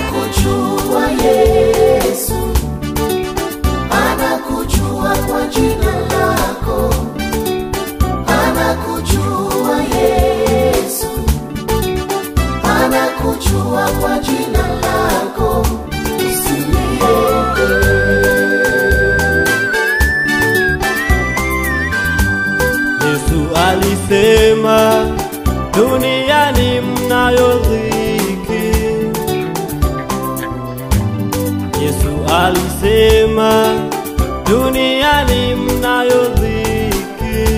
anakujua Yesu, anakujua kwa jina lako, anakujua Yesu, anakujua kwa jina lako, usiliogope. Yesu alisema duniani mnayo dhiki. Yesu alisema duniani mnayo dhiki,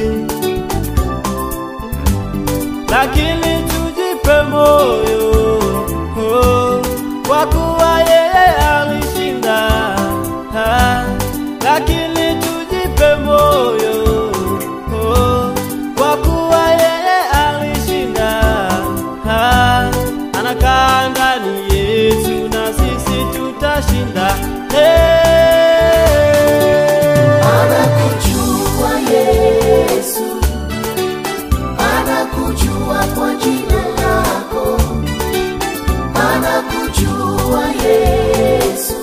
lakini tujipe moyo oh, kwa kuwa yeye alishinda. Ah, Lakini tujipe moyo oh, kwa kuwa yeye alishinda. Ah, Anakaa ndani yetu na sisi tutashinda. Hey. Anakujua Yesu, anakujua kwa jina lako, anakujua Yesu,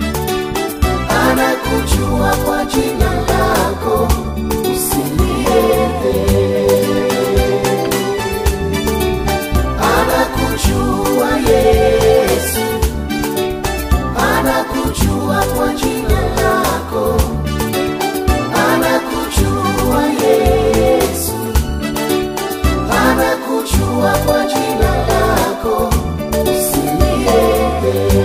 anakujua kwa jina lako, usiliogope. Anakujua Yesu, anakujua kwa jina lako anakujua Yesu, anakujua kwa jina lako, usiliogope.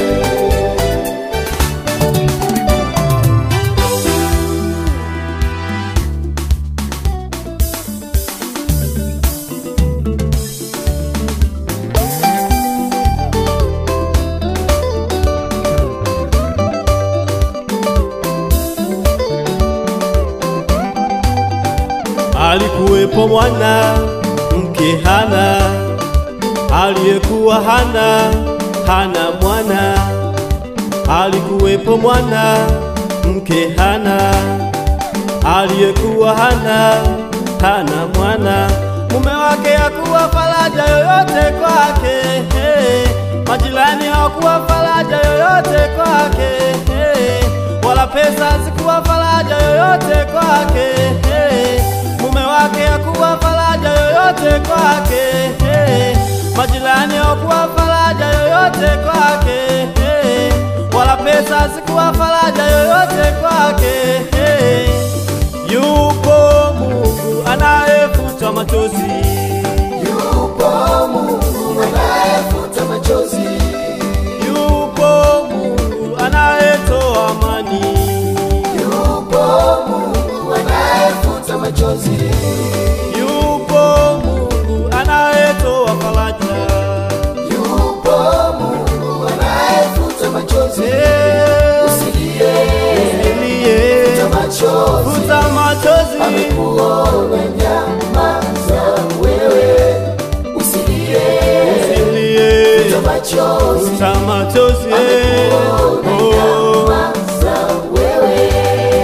Alikuwepo mwana mke Hana aliyekuwa hana hana mwana. Alikuwepo mwana mke Hana aliyekuwa hana hana mwana. Mume wake hakuwa faraja yoyote kwake, hey. majirani hawakuwa faraja yoyote kwake, hey. wala pesa zikuwa faraja yoyote kwake, hey. mume wake hakuwa faraja yoyote kwake, hey. majirani hawakuwa faraja yoyote kwake, hey. wala pesa zikuwa faraja yoyote kwake, hey. Yupo Mungu anayefuta machozi, Yupo Mungu anayefuta machozi, yupo Mungu anayetoa amani, yupo Mungu anayefuta machozi, yupo Mungu anayetoa faraja. yupo Mungu anayefuta machozi. Eh, Usilie, usilie, futa machozi, futa machozi, amekuona nyamaza wewe. Usilie, usilie, futa machozi, futa machozi. amekuona Oh. nyamaza wewe.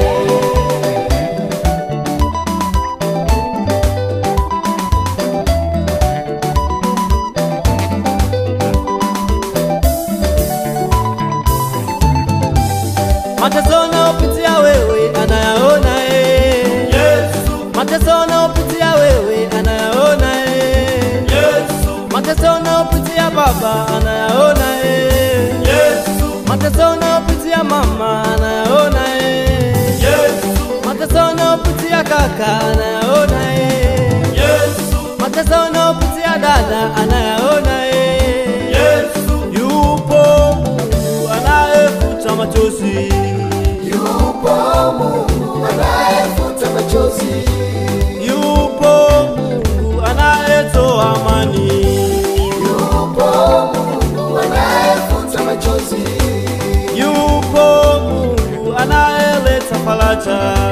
Mateso unayopitia wewe anayaona eh. Yesu. Mateso unayopitia wewe anayaona eh. Yesu. Mateso unayopitia baba anayaona eh. Yesu. Mateso unayopitia mama anayaona eh. Yesu. Mateso unayopitia kaka anayaona eh. Yesu. Mateso unayopitia dada anayaona eh. Yesu. Yupo Mungu anayefuta machozi. Yupo Mungu anayefuta machozi, Yupo Mungu anayetoa amani, yupo Mungu anayefuta machozi, yupo Mungu anayeleta faraja,